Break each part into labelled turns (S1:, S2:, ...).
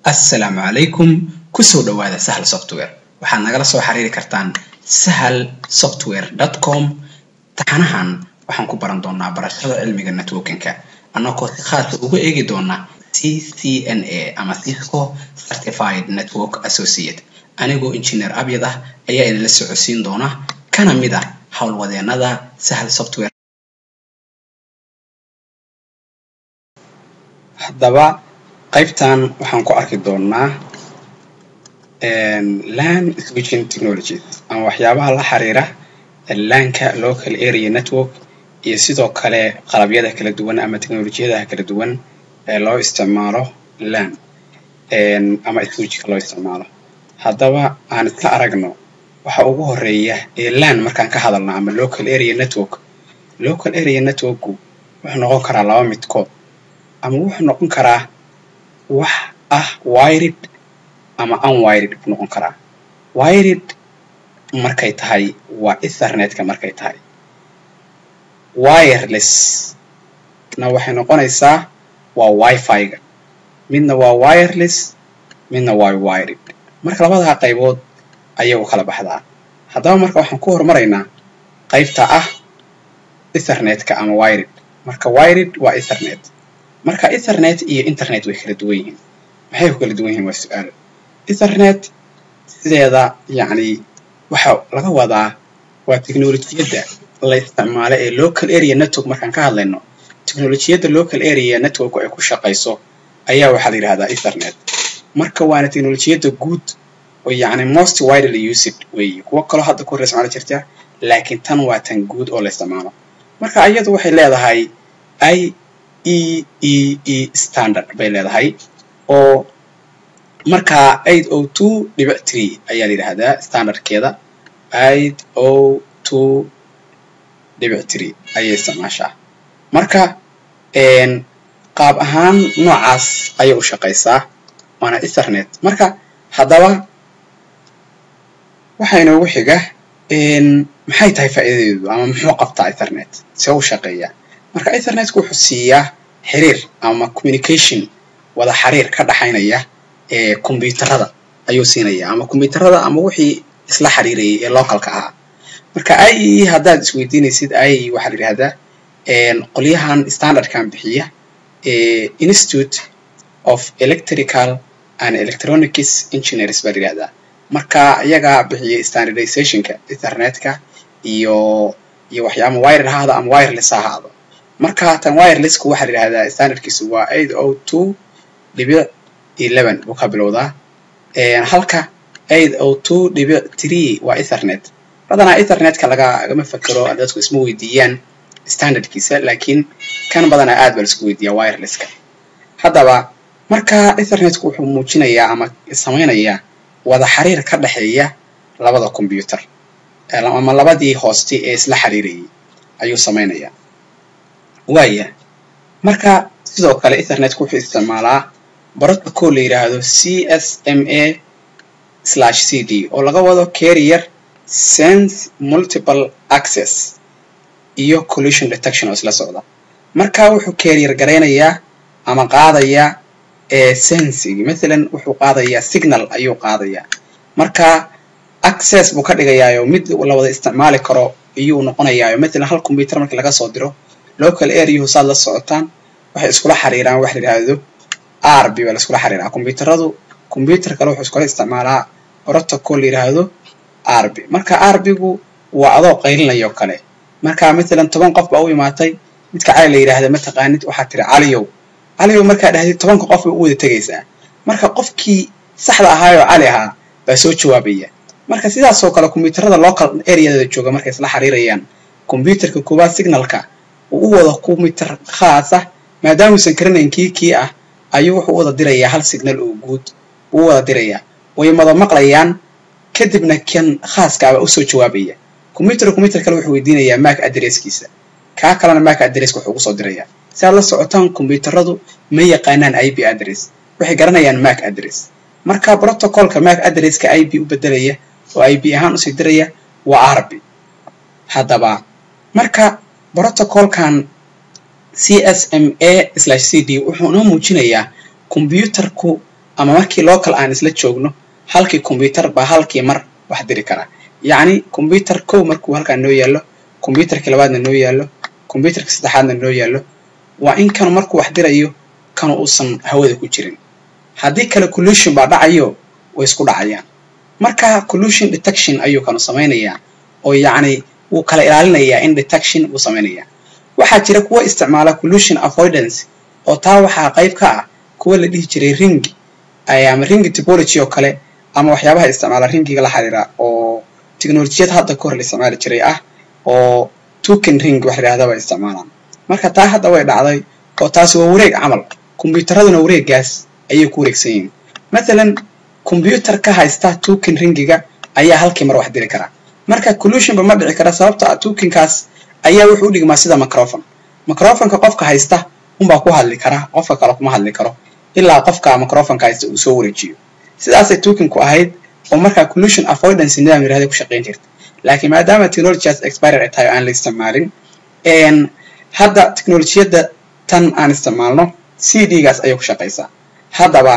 S1: assalaamu calaykum kusoo dhowaada sahal software waxaad nagala soo xiriiri kartaan sahal software com taxanahan waxaan ku baran doonaa barashada cilmiga networkinka annagoo si khaasa uga eegi doona c c n a ama cisco certified network associate anigoo engineer abyad ah ayaa idinla socodsiin doona kana mid ah howlwadeenada sahal software haddaba qaybtan waxaan ku arki doonaa lan switching technologies ama waxyaabaha la xiriira lanka local area network iyo sidoo kale qalabyada kala duwan ama technolojiyadaha kala duwan ee loo isticmaalo lan ama switchka loo isticmaalo haddaba aan iska aragno waxa ugu horeeya ee lan markaan ka hadalno ama local area network local area networku wuxuu noqon karaa laba midkood ama wuxuu noqon karaa wax ah wired ama unwired buu noqon karaa wired markay tahay waa ethernetka markay tahay wireless na waxay noqonaysaa waa wifi-ga midna waa wireless midna waa wired marka labadaa qaybood ayay u kala baxdaa haddaba marka waxaan ku horumaraynaa qaybta ah ethernetka ama wired marka wired waa ethernet marka ethernet iyo internet way kala duwan yihiin maxay ku kala duwan yihiin waa su-aal ethernet sideeda yacni waxa laga wadaa waa technolojiyadda la isticmaalo ee local area network markaan ka hadlayno technolojiyadda local area network ay ku shaqayso ayaa waxaa la yidhahdaa ethernet marka waana technolojiyadda guud oo yacni most widely used weeye kuwo kaloo hadda ku hor isticmaali jirta laakiin tan waa tan guud oo la isticmaalo marka iyadu waxay leedahay i e e e standard bay leedahay oo markaa eight o two dhibic tree ayaa la yidhaahdaa standardkeeda eight o two dhibic tree ayay isticmaashaa marka qaab ahaan noocaas ayay u shaqaysaa waana ethernet marka haddaba waxaa inoogu xiga maxay tahay faa'iidadeedu ama muxuu qabtaa ethernet see u shaqeeyaa marka ethernetku wuxuu siiyaa xiriir ama communication wada xiriir ka dhaxaynaya ee kombyuutarada ayuu siinaya ama kombyuutarada ama wixii isla xiriirayay ee localka ahaa marka i e haddaad isweydiinaysid i e waxaa la yidhahdaa qolyahan standardkan bixiya institute of electrical and electronics engineers baa la yidhahdaa marka iyagaa bixiyay standardizationka ethernetka iyo iyo waxyaaba wired ha ahaado ama wireless ha ahaado marka tan wirelessku waxaa la yidhahdaa standardkiisu waa eight o two dhibic eleven buu ka bilowdaa halka eight o two dhibic tree waa ethernet badanaa ethernetka lagagama fekero dadku isma weydiiyaan standardkiisa laakiin kan badanaa aad baa laisku weydiiyaa wirelesska haddaba marka ethernetku wuxuu muujinayaa ama samaynayaa wada xiriir ka dhexeeya labada combyuter ama labadii hoosti ee isla xiriirayay ayuu samaynayaa waaya marka sidoo kale ethernetku wuxuu isticmaalaa protocol la yidhaahdo c s m a slash c d oo laga wado carrier sense multiple access iyo collision detection oo isla socda marka wuxuu carrier garaynayaa ama qaadayaa sensing mathalan wuxuu qaadayaa signal ayuu qaadayaa marka access buu ka dhigayaayo mid la wada isticmaali karo iyuu noqonayaayo mathalan hal combyuter markii laga soo diro local areahu saad la socotaan waxay iskula xiriiraan waxa la yidhaahdo r b baa la iskula xiriiraa combyuteradu combyuter kale wuxuu iskula isticmaalaa protocol la yidhaahdo r b marka r b-gu waa adoo qaylinayoo kale marka mathalan toban qof baa u imaatay midka cali la yidhaahda mataqaanid waxaad tiri caliyow caliyow markaa dhahdid tobanka qof bay u wada tegaysaa marka qofkii saxda ahaayoo cali ahaa baa soo jawaabaya marka sidaasoo kale combyuterada local areadada jooga markay isla xiriirayaan combyuterka koowaad signalka uu u wado combyuter khaasa maadaamuusan karanayn kii kii ah ayuu wuxuu u wada dirayaa hal signal oo guud uu u wada dirayaa way mada maqlayaan kadibna kan khaaskaaba usoo jawaabaya combyuter combyuter kale wuxuu weydiinayaa mac adresskiisa kaa kalena mac adresska wuxuu ugu soo dirayaa si aad la socotaan combyuteradu ma yaqaanaan i b address waxay garanayaan mac address marka protocolka mac addresska i b u bedelaya oo i b ahaan usii diraya waa r b haddaba marka protocolkan c s m a slash c d wuxuu noo muujinayaa combyuterku ama markii local aan isla joogno halkii combyuter baa halkii mar wax diri karaa yacni combyuter kow markuu halkaan noo yaallo combyuterka labaadna noo yaallo combyuterka saddexaadna noo yaallo waa in kanu markuu wax dirayo kanu uusan hawada ku jirin haddii kale collusion baa dhacayo way isku dhacayaan marka collusion detection ayuu kanu samaynayaa oo yacni wuu kala ilaalinayaa in detection wuu samaynayaa waxaa jira kuwa isticmaala collusion avoidance oo taa waxaa qayb ka ah kuwa la dhihi jiray ring ama ring topology oo kale ama waxyaabaha isticmaala ringiga la xiriira oo teknolojiyad hadda ka hor la isticmaali jiray ah oo token ring wax la yidhahda bay isticmaalaan marka taa hadda way dhacday oo taasi waa wareeg camal kombiyuutaraduna wareegaas ayay ku wareegsan yihiin mathalan kombyuutar ka haysta token ringiga ayaa halkii mar wax diri karaa marka collusionba ma dhici kara sababta ah tokenkaas ayaa wuxuu u dhigmaa sida microphone microphoneka qofka haysta unbaa ku hadli kara qofka kale kuma hadli karo ilaa qofka microphoneka haysta uu soo wareejiyo sidaasay tokenku ahayd oo markaa collusion avoidance nidaam yirahda ku shaqayn jirta laakiin maadaama technologias expirer ay tahay oo aan la isticmaalin hadda teknolojiyadda tan aan isticmaalno c d gaas ayay ku shaqaysaa haddaba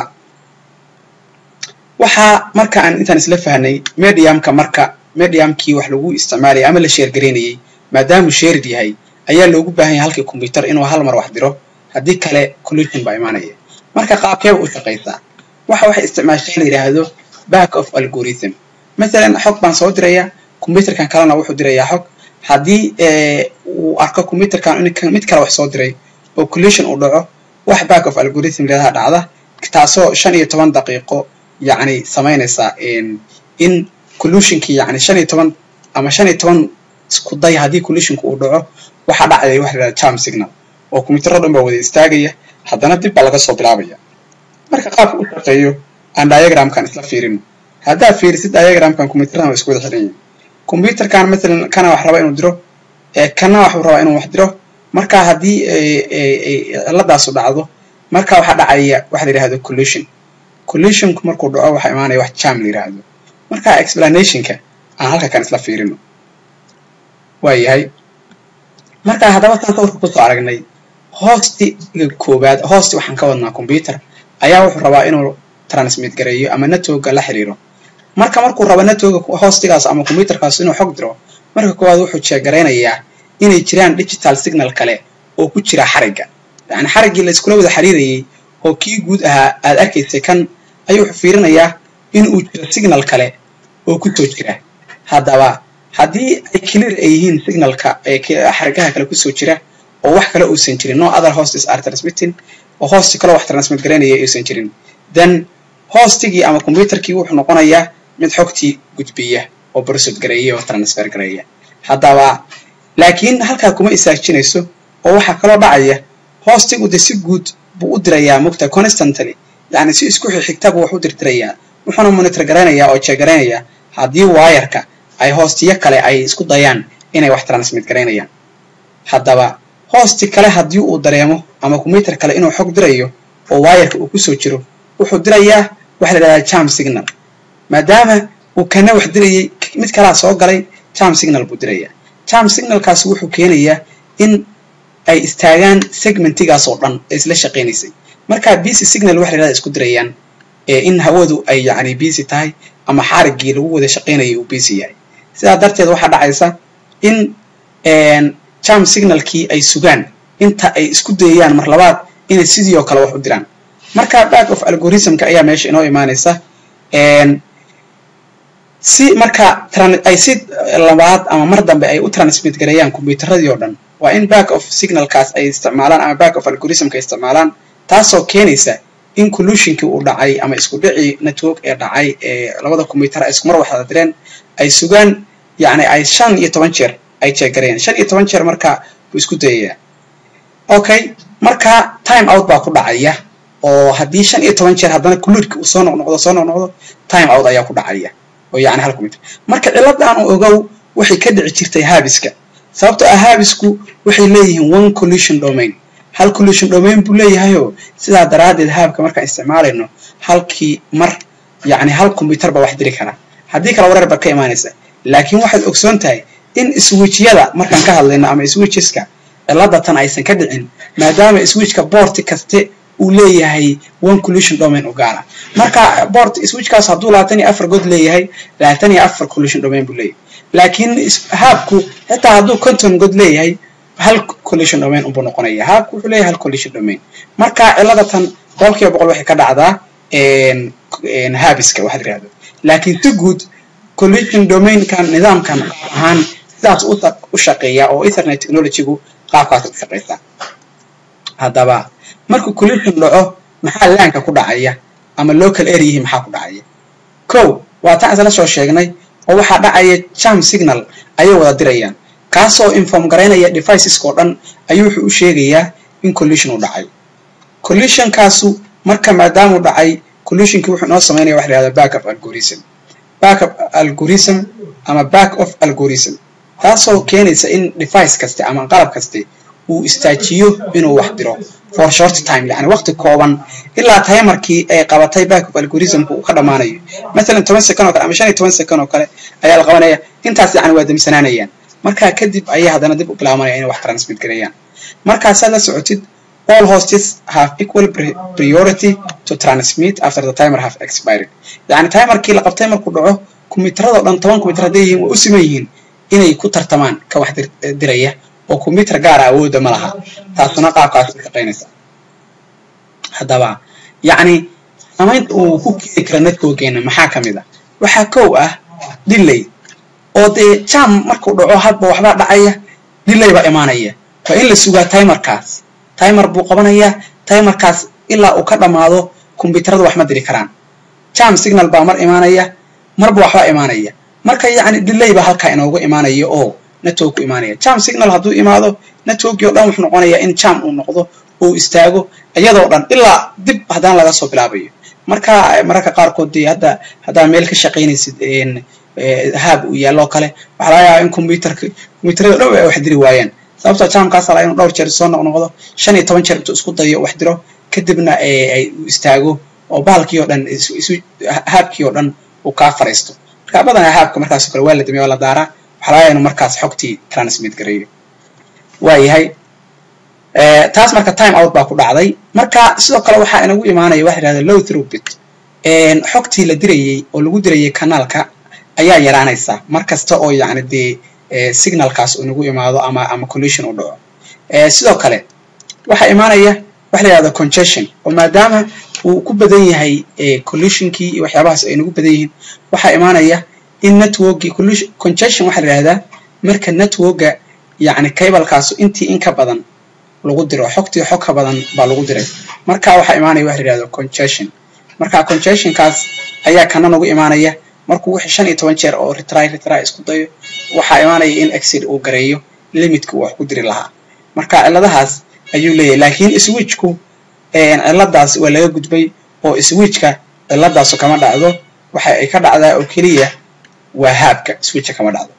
S1: waxaa marka aan intaan isla fahnay mediumka marka mediumkii wax lagu isticmaalayay ama la sheergaraynayay maadaamuu sheerid yahay ayaa loogu baahan yahay halkii combyuter inuu hal mar wax diro haddii kale collusion baa imaanaya marka qaabkeeba u shaqaysaa waxa waxay isticmaashay la yidhaahdo back of algorithm mathalan xog baan soo diraya combyuterkan kalena wuxuu dirayaa xog haddii uu arko combyuterkan mid kale wax soo diray oo collusion uu dhaco wax back of algorithm leedaha dhacda taasoo shan iyo toban daqiiqo yacni samaynaysa in collusionkii yacni shan iyo toban ama shan iyo toban isku day haddii collusionka uu dhaco waxaa dhacaya waxa la yidhahda charm signal oo combyuterro dhan baa wada istaagaya haddana dib baa laga soo bilaabaya marka qaabka u shaqeeyo aan diagramkan isla fiirino haddaad fiirisid diagramkan combyuterradan waa isku wada xiran yihin combyuterkan mathalan kana wax raba inuu diro kana waxuu rabaa inuu wax diro marka haddii ciladaasu dhacdo marka waxaa dhacaya waxa la yidhahdo collusion collusionku markuu dhaco waxaa imaanaya wax jam la yidhaahdo marka explanationka aan halka kan isla fiirino waa yahay marka haddaba taan sawirka kusoo aragnay hoostiga koowaad hoosti waxaan ka wadnaa combyuter ayaa wuxuu rabaa inuu transmit gareeyo ama networka la xiriiro marka markuu rabo networka hoostigaas ama combyuterkaas inuu xog diro marka koowaad wuxuu jeegaraynayaa inay jiraan digital signal kale oo ku jira xarigga yacni xariggii la iskula wada xiriirayay oo kii guud ahaa aad arkaysay kan ayuu wuxuu fiirinayaa in uu jiro signal kale oo ku soo jira haddaba haddii ay clear ay yihiin signalka xarigaha kale kusoo jira oo wax kale uusan jirin no other hostes are transmitting oo hosti kaloo wax transmit garaynaya aysan jirin then hostigii ama combyuterkii wuxuu noqonayaa mid xogtii gudbiya oo brosod gareeya oo transfer gareeya haddaba laakiin halkaa kuma isaajinayso oo waxaa kaloo dhacaya hostigu de si guud buu u dirayaa mugta constantly yacni si isku xigta buu wax u dirdirayaa wuxuuna monitor garaynayaa oo jeegaraynaya haddii wayarka ay hostiyo kale ay isku dayaan inay wax transmit garaynayaan haddaba hosti kale haddii uu dareemo ama combyuter kale inuu xog dirayo oo wayarka uu kusoo jiro wuxuu dirayaa waxa la yidhahdaa jam signal maadaama uu kana wax dirayay mid kalaa soo galay jam signal buu dirayaa jam signalkaas wuxuu keenayaa in ay istaagaan segmentigaas oo dhan ee isla shaqaynaysay marka busy signal waxa la yidhahda isku dirayaan in hawadu ay yacni busy tahay ama xariggii lagu wada shaqaynayay uu busy yahay sidaa darteed waxaa dhacaysa in jam signalkii ay sugaan inta ay isku dayayaan mar labaad inay sidii oo kale wax u diraan marka back of algorithmka ayaa meesha inoo imaanaysa si marka ay si labaad ama mar dambe ay u transmit gareeyaan combyuteradii oo dhan waa in back of signalkaas ay isticmaalaan ama back of algorithmka ay isticmaalaan taasoo keenaysa in collusionkii uu dhacay ama isku dhicii network ee dhacay ee labada combyuter ay iskumar waxda direen ay sugaan yacni ay shan iyo toban jeer ay jeegareen shan iyo toban jeer marka buu isku dayayaa okay marka time out baa ku dhacaya oo haddii shan iyo toban jeer haddana kuludka uu soo noqnoqdo soo noqnoqdo time out ayaa ku dhacaya oo yacni hal combyuter marka ciladan ogow waxay ka dhici jirtay haabiska sababtoo ah haabisku waxay leeyihiin one collusion domain hal collusion domain buu leeyahayoo sidaa daraaddeed haabka markaan isticmaalayno halkii mar yacni hal combyuter baa wax diri karaa haddii kale wareer baad ka imaanaysa laakiin waxaad ogsoon tahay in switchyada markaan ka hadlayno ama switcheska cilada tan aysan ka dhicin maadaama switchka boorti kaste uu leeyahay one collision domain u gaara marka port switchkaas hadduu labaatan iyo afar god leeyahay labaatan iyo afar collision domain buu leeyahay laakiin haabku xitaa hadduu conton god leeyahay hal collision domain unbuu noqonaya haabku wuxuu leeyahay hal collision domain marka cilada tan boqolkiiba boqol waxay ka dhacdaa haabiska waxaad yirahdo laakiin si guud collision domainkan nidaamkan qaab ahaan sidaas u shaqeeya oo ethernet technologygu qaabkaas u shaqeysa haddaba markuu collision dhaco maxaa laanka ku dhacaya ama local areahi maxaa ku dhacaya kow waa taan isla soo sheegnay oo waxaa dhacaya jam signal ayay wada dirayaan kaasoo inform garaynaya deviceska oo dhan ayuu wuxuu u sheegayaa in collision uu dhacay collisionkaasu marka maadaamuu dhacay collisionkii wuxuu inoo samaynaya waxa la yihahda backup algorithm backup algorithm ama back of algorithm taasoo keenaysa in device kaste ama qalab kaste uu istaajiyo inuu wax diro for short time yani waqti kooban ilaa timerkii ay qabatay backup algorithmku uu ka dhammaanayo masalan toban second oo kale ama shan iyo toban second oo kale ayaa la qabanaya intaas yani waa damsanaanayaan markaa kadib ayaa haddana dib u bilaabanaya inay wax transmit gareeyaan markaasaad la socotid all hosts have equal priority to transmit after the timer have expired yani timerkii la qabtay markuu dhaco kombiyuutarada o dhan toban kombiyuutar hadday yihiin waa u siman yihiin inay ku tartamaan ka wax diraya oo kombiyuutar gaara awoodda ma laha taasuna qaabkaas u shaqaynaysa haddaba yacni samaynta uu ku keeni kara networkeena maxaa ka mid a waxaa kow ah delay oo dee jam markuu dhaco hadba waxbaa dhacaya delay baa imaanaya waa in la sugaa timerkaas timer buu qabanayaa timerkaas ilaa uu ka dhammaado kombiyuutarada wax ma diri karaan jam signal baa mar imaanaya marba waxbaa imaanaya marka yacni delay baa halkaa inoogu imaanaya oo network ku imaanaya jam signal hadduu imaado networkii o dhan wuxuu noqonayaa in jam uu noqdo uu istaago iyadoo dhan ilaa dib haddana laga soo bilaabayo marka mararka qaarkood dee hadda haddaa meel ka shaqaynaysid haab uu yaalloo kale waxaa laga yaabaa in combyuutarka combyuutarada dhow ay wax diri waayaan sababtoo jamkaasa laga inuu dhowr jeer soo noqnoqdo shan iyo toban jeer intuu isku dayo wax diro kadibna ay uu istaago oo bahalkii oo dhan isu haabkii oo dhan uu kaa fariisto marka badanaa haabka markaasoo kale waa la damiya waa la daaraa waxaa laga yaaba inuu markaas xogtii transmit gareeyo waayahay taas marka time out baa ku dhacday marka sidoo kale waxaa inagu imaanaya waxa yidhahda low throughbit xogtii la dirayey oo lagu dirayay kanaalka ayaa yaraanaysa mar kasta oo yacni dee signalkaas uu nagu imaado ama ama collision u dhaco sidoo kale waxaa imaanaya waxa la yihahda congestion oo maadaama uu ku badan yahay collisionkii iyo waxyaabahaas ay nagu badan yihiin waxaa imaanaya in networkii congestion waxaa la yihahdaa marka networka yacni cablekaasu intii in ka badan lagu diro xogtii xog ka badan baa lagu diray marka waxaa imaanaya waxa la yihahdo congestion marka congestionkaas ayaa kana nagu imaanaya markuu wixii shan iyo toban jeer oo retry retry isku dayo waxaa imaanaya in exid uu gareeyo limitka uu wax ku diri lahaa marka ciladahaas ayuu leeyahay laakiin switchku ciladaas waa laga gudbay oo switchka ciladaasu kama dhacdo waxa ay ka dhacdaa oo keliya waa haabka switcha kama dhacdo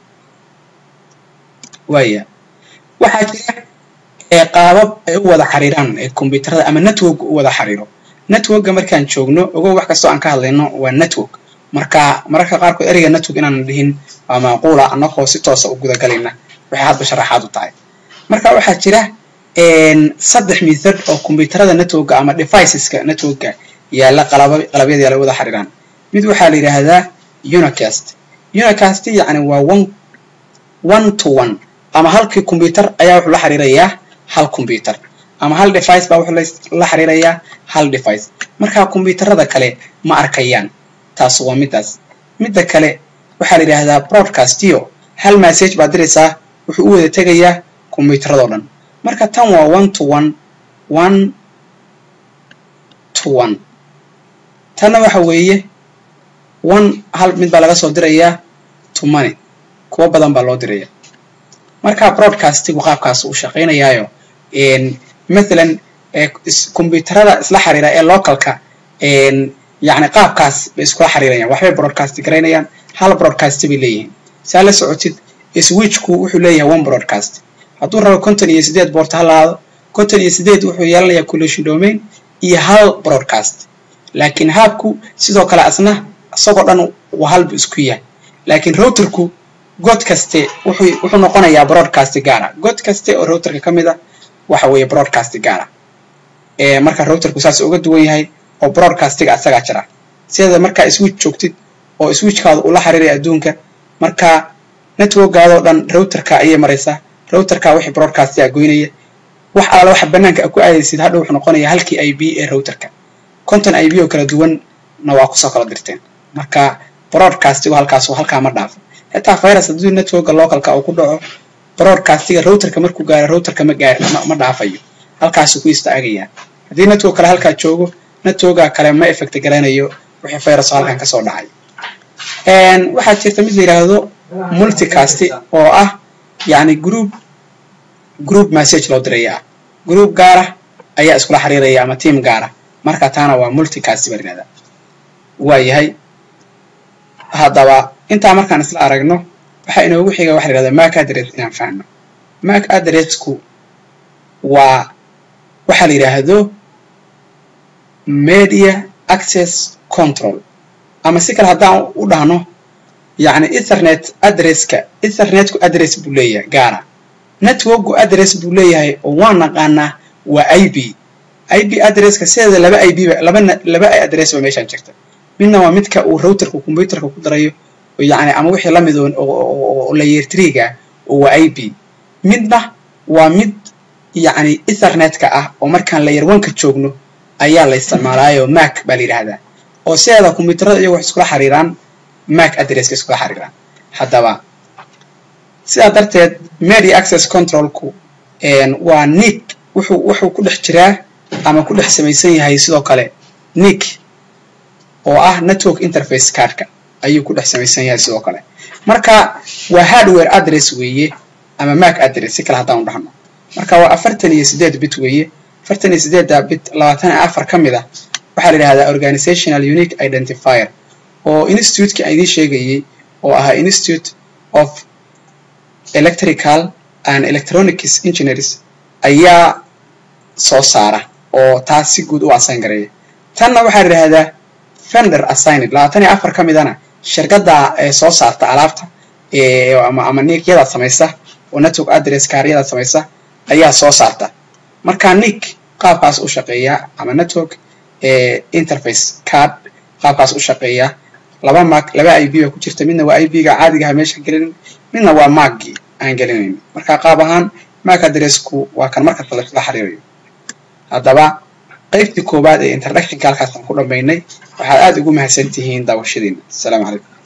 S1: waaya waxaa jira qaabab ay u wada xiriiraan combyuutarada ama network u wada xiriiro networkga markaan joogno ogow wax kastoo aan ka hadlayno waa network marka mararka qaarkood ereyga network inaan dhihin waa maaquula annagoo si toosa u gudagalayna waxay hadba sharaxaad u tahay marka waxaa jira saddex method oo combyuutarada networkga ama deviceska networkga yaalla qalabyada yaalla wada xiriiraan mid waxaa la yidhaahdaa unicast unicast yacni waa one one to one ama halkii combyuutar ayaa wuxuu la xiriirayaa hal combyuutar ama hal device baa wuxuu la xiriirayaa hal device marka combyuutarada kale ma arkayaan taas waa midaas midda kale waxaa la yidhaahdaa broadcastio hal message baad diraysaa wuxuu u wada tegayaa combyuutarado dhan marka tan waa one to one one to one tanna waxa weeye one hal mid baa laga soo dirayaa to money kuwo badan baa loo diraya marka broadcastigu qaabkaas uu shaqaynayaayo mathalan combyuutarada isla xiriira ee localka yacni qaabkaas bay iskula xiriirayaan waxbay broadcast garaynayaan hal broadcast bay leeyihiin saa la socotid switchku wuxuu leeyahay one broadcast hadduu rabo konton iyo sideed boort ha lahaado konton iyo sideed wuxuu yeelanayaa collision domain iyo hal broadcast laakiin haabku sidoo kale asna isagoo dhan waa halbu isku yahay laakiin routerku god kaste wuxuu wuxuu noqonayaa broadcast gaara god kaste oo routerka ka mid a waxa weeye broadcast gaara marka routerku saas uga duwan yahay oo broadcastiga asagaa jira sideeda markaa switch joogtid oo switchkaada ula xiriiraya adduunka marka networkgaadoo dhan routerka ayay maraysaa routerka wixii broadcastiga goynaya wax alaala waxa banaanka ku aadaysid hadha wuxuu noqonaya halkii i b ee routerka konton i b oo kala duwanna waa kusoo kala dirteen marka broadcastigu halkaas halkaa ma dhaafo xitaa virus haddii networka localka uu ku dhaco broadcastiga routerka markuu gaaro routerka ma gaar ma dhaafayo halkaasuu ku istaagayaa haddii network kale halkaa joogo networka kale ma effect garanayo wixii virus oo halkan kasoo dhacay waxaa jirta mid la yidhaahdo multicast oo ah yacni group group message loo diraya ah group gaara ayaa iskula xiriiraya ama team gaara marka taana waa multicast baa yidhahdaa waa yahay haddaba intaa markaan isla aragno waxaa inoogu xiga waxa la yidhahdaa mac address inaan fahno mac addressku waa waxaa la yidhaahdo media access control ama si kale haddaan u dhahno yacni ethernet addresska ethernetku address buu leeyahay gaara networkgu address buu leeyahay oo waan naqaanaa waa i b i b addresska sideeda laba i b ba laba laba address ba meeshaan jirta midna waa midka uu routerka computerka ku darayo yacni ama wixii lamid oo layer treega oo waa i b midna waa mid yacni ethernetka ah oo markaan layer oneka joogno ayaa la isticmaalaayo mac baa la yidhaahdaa oo sideeda combyuterada iyago wax iskula xiriiraan mac addresska iskula xiriiraan haddaba sidaa darteed media access controlku waa nick wuxuu wuxuu ku dhex jiraa ama ku dhex samaysan yahay sidoo kale nick oo ah network interface cardka ayuu ku dhex samaysan yahay sidoo kale marka waa hardware address weeye ama mac address si kale haddaan u dhahno marka waa afartan iyo sideed bit weeye afartan iyo sideedda bit labaatan iyo afar ka mid ah waxaa la yidhahdaa organizational unique identifier oo institutekii aan idiin sheegayey oo ahaa institute of electrical and electronics engineers ayaa soo saara oo taas si guud u assign gareeya tanna waxaa la yidhahdaa fender assigned labaatan iyo afar ka midana shirkadda ee soo saarta alaabta ama ama niikyadaad samaysa oo network address kaaryadaad samaysa ayaa soo saarta marka nick qaabkaas u shaqeeya ama network interface card qaabkaas u shaqeeya laba mag laba i b ba ku jirta midna waa i b ga caadigaha meesha gelinin midna waa maggii aan gelinayn marka qaab ahaan mac addressku waa kan markasta la xiriirayo haddaba qaybtii koowaad ee introductionka halkaasaan ku dhammaynay waxaad aada ugu mahadsan tihiin daawashadiina asalaamu calaykum